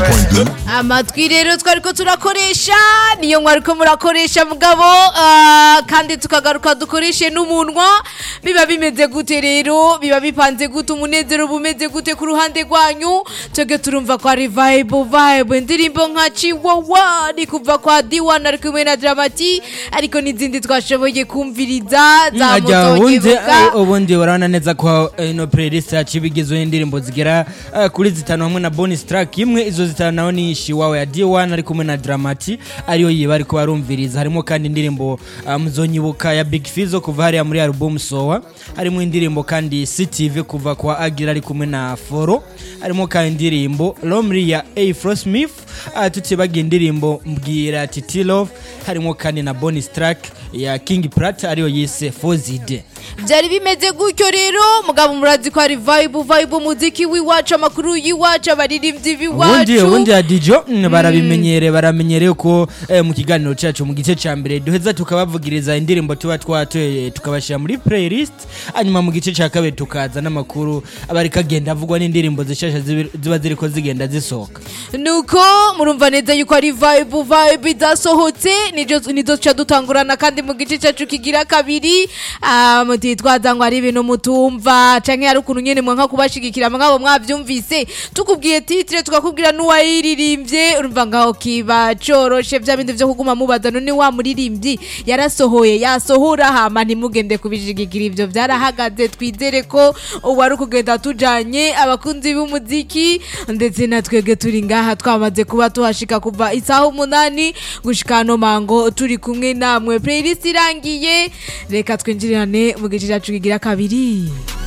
106.2 amatwi rero twariko turakoresha niyo mwariko murakoresha mugabo ah, kandi tukagaruka dukoreshe n'umunwa biba bimeze gute rero biba bipanze gute umunezero bumeze gute ku ruhande rwanyu twebwe turumva ko ari vibe vibe indirimbo nka chiwawa ni kuva kwa D1 ari kumwe na Dramati ariko n'izindi twashoboye kumviriza za ajya moto ubundi ngebuka eh, ubundi urabona neza ko eh, ino playlist yacu iba igizwe n'indirimbo zigera eh, kuri zitanu hamwe na bonus track imwe izo zitanu naho ni shiwawe ya D1 ari kumwe na Dramati ariyo yiba ariko barumviriza harimo kandi indirimbo ah, muzonyibuka ya Big Fizzo kuva hariya muri album Sowa harimo indirimbo kandi CTV kuva kwa Agira ari kumwe na Foro harimo kandi indirimbo Lomri ya A Smith uh, tutibagiye indirimbo mbwira Titi Love harimo kandi na bonus track ya King Prat ariyo yise Fozide byari bimeze gutyo rero mugabo murazi ko ari vibe vibe umuziki w'iwacu amakuru y'iwacu abaririmbyi ubundi b'iwacu ubundi ya dijo mm, barabimenyere baramenyereye ko eh, mu kiganiro cyacu mu gice cya mbere duheza tukabavugiriza indirimbo tuba twatoye tukabashyira muri playlist hanyuma mu gice cya kabiri tukaza n'amakuru aba ariko agenda avugwa n'indirimbo zishasha zibi- ziba ziriko zigenda zisohoka nuko murumva neza yuko ari vibe vibe idasohotse nizo nizo tuca dutangurana kandi mu gice cyacu kigira kabiri ah, mutitwaza ngo ari ibintu mutumva canke hari ukuntu nyene mwanka kubashigikira mwabo mwavyumvise tukubwiye titre tukakubwira n'uwayiririmbye urumva ngaho kiba coroshe vya bindi vyo kuguma mubaza none wa muririmbyi yarasohoye yasohora hama ntimugende kubishigikira ivyo vyarahagaze twizere ko uwari kugenda tujanye abakunzi b'umuziki ndetse na twebwe turi ngaha twamaze kuba tuhashika kuva isaha umunani gushika hano mango turi kumwe namwe playlist irangiye reka twinjirane mu gice cyacu kigira kabiri